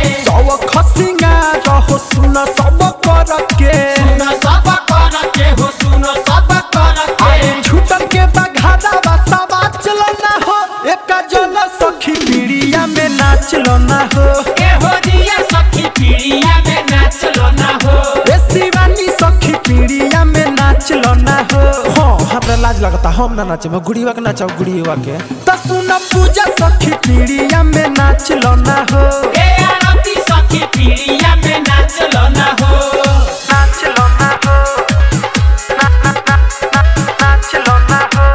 सब खसिंगा रहो सुन सब कर के सुन सब कर के हो सुन सब कर के अरे छूटल के बघादा बसावा चलो ना हो एक जल सखी पीड़िया में नाच लो ना हो ए हो रिया सखी पीड़िया में नाचलो ना हो ए शिवानी सखी पीड़िया में नाच लो ना हो हाँ हमरा लाज लगता हम ना नाचे गुड़ीवा के नाचाओ गुड़ीवा के त सुन पूजा सखी पीड़िया में नाच लो ना हो ए आरती सखी पीड़िया में नाचलो ना हो नाच लो ना हो ना ना ना ना नाच लो ना हो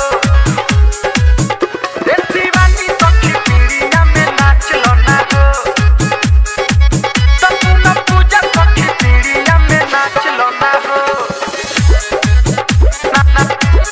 ए शिवानी सखी पीड़िया में नाच लो ना हो त सुन पूजा सखी पीड़िया में नाच लो ना हो ना ना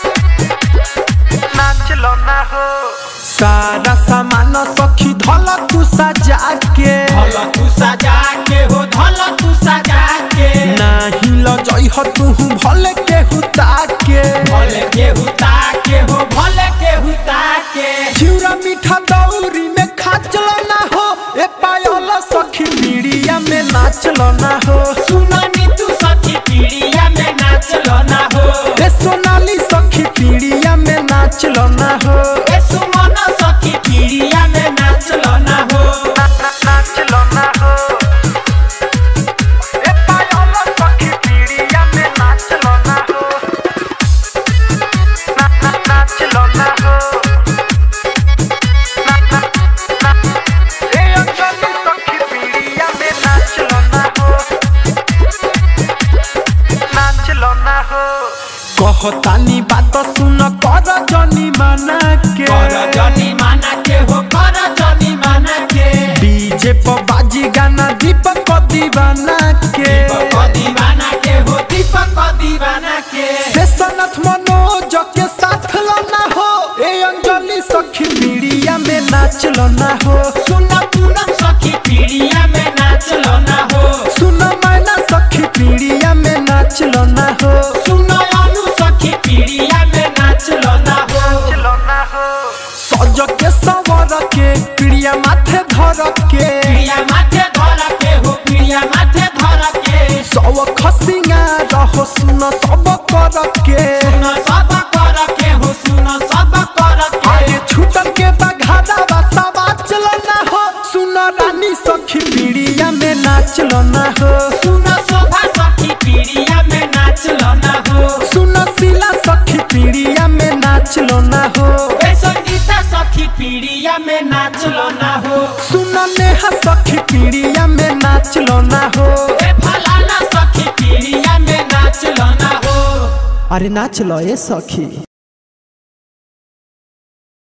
नाच लो ना हो सारा सामान सखी धल तू सजा के धल तू सजा के हो धल तू सजा के नाही लजई ह तू भले के हुता के भले के हुता के हो भले के हुता के चिउरा मीठा दौरी में खाचल ना हो ए पायल सखी पीड़िया में नाचल ना हो सुननी तू सखी पीड़िया में नाचलो ना हो ए सोनाली सखी पीड़िया में नाचल ना हो ए सुमन सखी पीड़िया में नाचलो ना हो नाचल ना हो ए पायल सखी पीड़िया में नाचल ना हो ना ना नाचल ना हो ना ना ना ए अंजलि सखी पीड़िया में नाचल ना हो नाचल ना हो कहतानी बात सुन कर जनी मना के कर जनी माना के हो कर जनी माना के डीजे पर बाजी गाना दीपक दीवाना के दीपक दीवाना के हो दीपक दीवाना के शेषनाथ मनोज के साथ लना हो ए अंजलि सखी पीड़िया में नाच ना हो सुन पूनम सखी पीड़िया में नाचलो ना हो सुन मैना सखी पीड़िया में नाच ना हो सुन अनु सखी पीड़िया में नाचलो ना हो सज के सवर के पीड़िया माथे धर के पीड़िया माथे धर के हो पीड़िया माथे धर के सब खसिंगा रहो सुन सब कर के सुन सब कर के हो सुन सब कर के आगे छूटल के बघादा बसावा चलो ना हो सुन रानी सखी पीड़िया में नाच ना हो सुन शोभा सखी पीड़िया में नाचलो ना हो सुन शिला सखी पीड़िया में नाच ना हो ए संगीता सखी पीड़िया में नाचलो ना हो सुन नेहा सखी पीड़िया में नाच ना हो ए फलाना सखी पीड़िया में नाचलो ना हो अरे नाच लो ये सखी